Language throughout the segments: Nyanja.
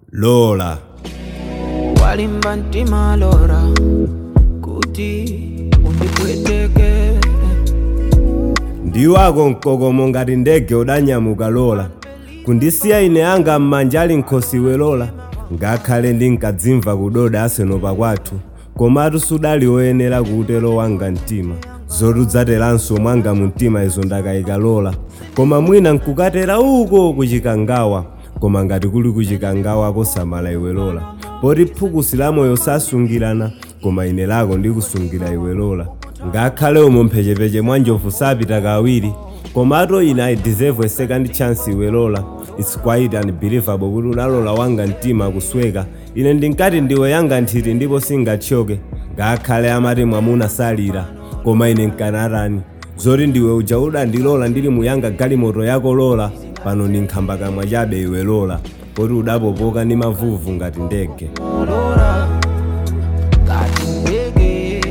lola walimba ntima lora kuti undipweteke ndiwako mkokomo ngati ndege udanyamuka lola kundisiya ine anga m'manja ali nkhosiwe lola ngakhale ndinkadzimva kudoda asenopa kwathu komatu sudali woyenera kuutero wanga mtima zotudzateranso mwanga mu mtima izo ndakayika lola koma mwina nkukatera uko kuchikangawa koma ngati kuli kuchikangawa kosamala iwe lola poti phukusi la moyo sasungirana koma ine lako ndikusungira iwe lola ngakhale umo mphechepeche mwa njovu sapita kawiri komatu ine i deserve a second chance iwe lola its quite unbelievable kuti unalola wanga mtima kusweka ine ndinkati ndiwe yanga nthiti ndipo singathyoke ngakhale amati mwamuna salira koma ine nkanatani zoti ndiwe uja udandilola ndili muyanga galimoto yako lola pano ndinkhamba kamwa chabe iwe lola poti udapopoka ndi mavuvu ngati ndege lora ngati ndege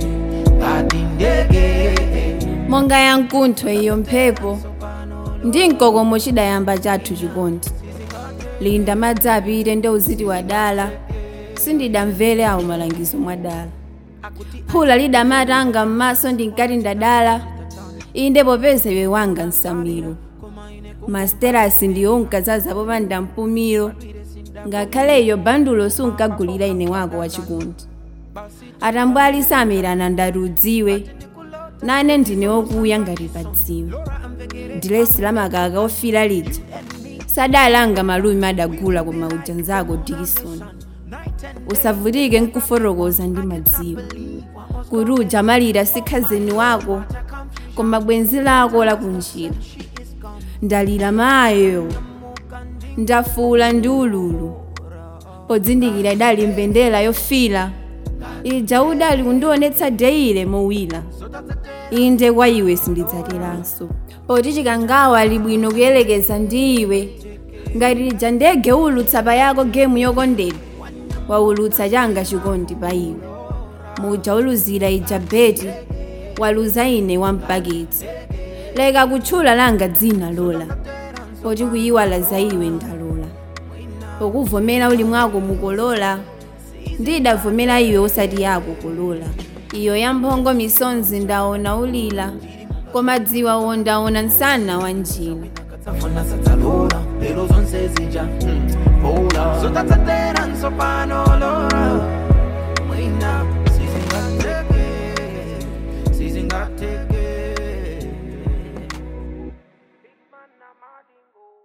ngati ndege monga yankuntho iyo mphepo ndi mkokomo chidayamba chathu chikondi linda madzi apite ndi uziti wadala sindidamvere awo malangizo mwadala phula lidamatanga m'maso ndinkati ndadala inde popeza iwe wanga nsamiro masterasi ndiyo unkazaza popanda mpumiro ngakhale iyo bandulo sunkagulira ine wako wachikondi atambwali samirana ndati udziwe nane ndine wokuya ngati padziwe dilesi la makaka ofira lija sadalanga malumi adagula koma uja nzako dikisoni usavutike nkufotokoza ndi madziwo kuti uja malira sikhazeni wako koma bwenzi lako lakunjira ndalira mayo ndafuula ndi ululu podzindikira idali mbendera yofira ija udali kundionetsa deile mowira inde kwa iwe sindidzateranso poti chikangawa ali bwino kuyelekeza ndi iwe ngati lija ndege ulutsa pa yako gemu yokondedwa waulutsa changa chikondi pa iwe muja uluzira ija beti waluza ine wampakitsa leka kutchula langa dzina lola poti kuyiwala za iwe ndalola pokuvomera uli mwako mukolola ndidavomera iwe usati yako kolola iyo yamphongo misonzi ndaona ulila koma dziwa wondaona msana wa njira safuna sadzalola